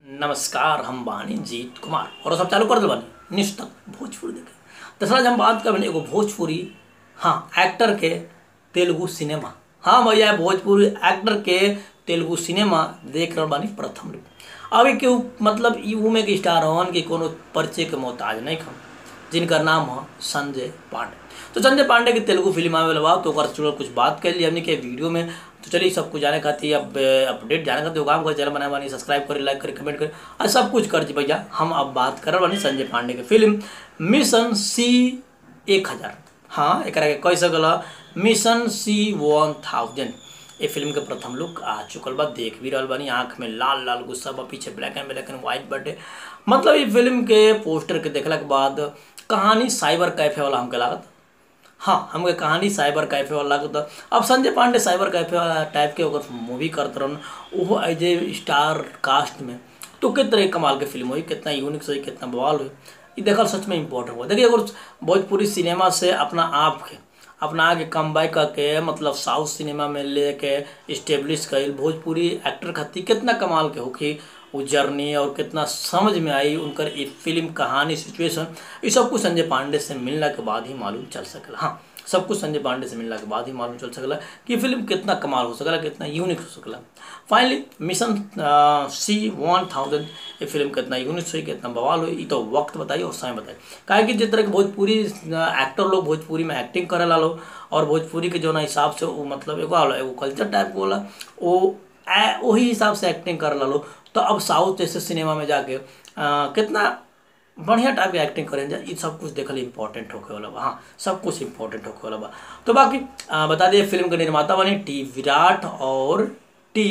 नमस्कार हम बानी जीत कुमार और सब चालू कर दे बानी निश्चित भोजपुरी देखे दरअसल आज हम बात कर एगो भोजपुरी हाँ एक्टर के तेलुगु सिनेमा हाँ भैया भोजपुरी एक्टर के तेलुगु सिनेमा देख रहल बानी प्रथम रूप अभी केहू मतलब ई उमे के स्टार हवन कि कोनो परिचय के मोहताज नहीं खम जिनकर नाम है संजय पांडे तो संजय पांडे की तेलुगु फिल्म आवे वाला बा तो ओकर से जुड़ल कुछ बात कर ली हमने के वीडियो में तो चलिए सब कुछ जाने खातिर अब अपडेट जाने खातिर काम कर चैनल बनाए बानी सब्सक्राइब करी लाइक करी कमेंट करी और सब कुछ कर दी भैया हम अब बात कर बानी संजय पांडे के फिल्म मिशन सी एक हजार हाँ एक कह सकल मिशन सी वन थाउजेंड ये फिल्म के प्रथम लुक आ चुकल बा देख भी रहल बानी आँख में लाल लाल गुस्सा बा पीछे black and black and white बटे मतलब ये फिल्म के पोस्टर के देखला के बाद कहानी साइबर कैफे वाला हमके लागत हाँ हमके कहानी साइबर कैफे वाला लागत अब संजय पांडे साइबर कैफे वाला टाइप के ओकर मूवी करत रहन ओहो एज ए स्टार कास्ट में तो कितना तरह कमाल के फिल्म हुई कितना यूनिक सही कितना बवाल हुई ये देखल सच में इम्पोर्टेंट हुआ देखिए अगर भोजपुरी सिनेमा से अपना आप के अपना आगे कम बाई करके मतलब साउथ सिनेमा में लेके इस्टेब्लिश कईल भोजपुरी एक्टर खातिर कितना कमाल के होखी वो जर्नी और कितना समझ में आई उनकर ये फिल्म कहानी सिचुएशन ये सब कुछ संजय पांडे से मिलने के बाद ही मालूम चल सकला हाँ सब कुछ संजय पांडे से मिलने के बाद ही मालूम चल सकला कि फिल्म कितना कमाल हो सकला कितना यूनिक हो सकला finally mission C one thousand ये फिल्म कितना यूनिक हुई कितना बवाल हुई ये तो वक्त बताइए और समय बताइए काहे कि जिस तरह के भोजपुरी एक्टर लोग भोजपुरी में एक्टिंग करे ला लोग और भोजपुरी के जो ना हिसाब से वो मतलब एगो होला एगो कल्चर टाइप के होला वो वही हिसाब से एक्टिंग करे ला लोग तो अब साउथ जैसे सिनेमा में जाके आ, कितना बढ़िया टाइप के एक्टिंग करें जा ये सब कुछ देखल इंपॉर्टेंट होके वाला बा हाँ सब कुछ इंपॉर्टेंट होके वाला बा तो बाकी आ, बता दिए फिल्म के निर्माता बने टी विराट और टी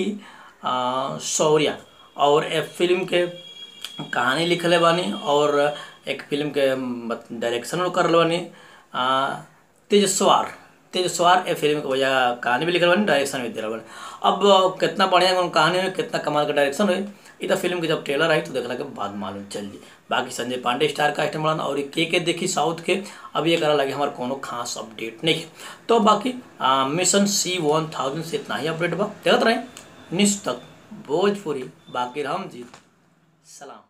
शौर्या और ए फिल्म के कहानी लिखले बानी और एक फिल्म के डायरेक्शन कर बानी तेजस्वार तेजस्वार ए फिल्म के भैया कहानी भी लिखल बानी डायरेक्शन भी दिला बानी अब कितना बढ़िया कहानी है कितना कमाल का डायरेक्शन हुई ये तो फिल्म के जब ट्रेलर आई तो देखला के बाद मालूम चल जी बाकी संजय पांडे स्टार कास्ट में और के के देखी साउथ के अब ये करा लगे हमारे कोनो खास अपडेट नहीं है तो बाकी आ, मिशन सी वन थाउजेंड से इतना ही अपडेट बा देखते रहे निश्चित भोजपुरी बाकी राम जी सलाम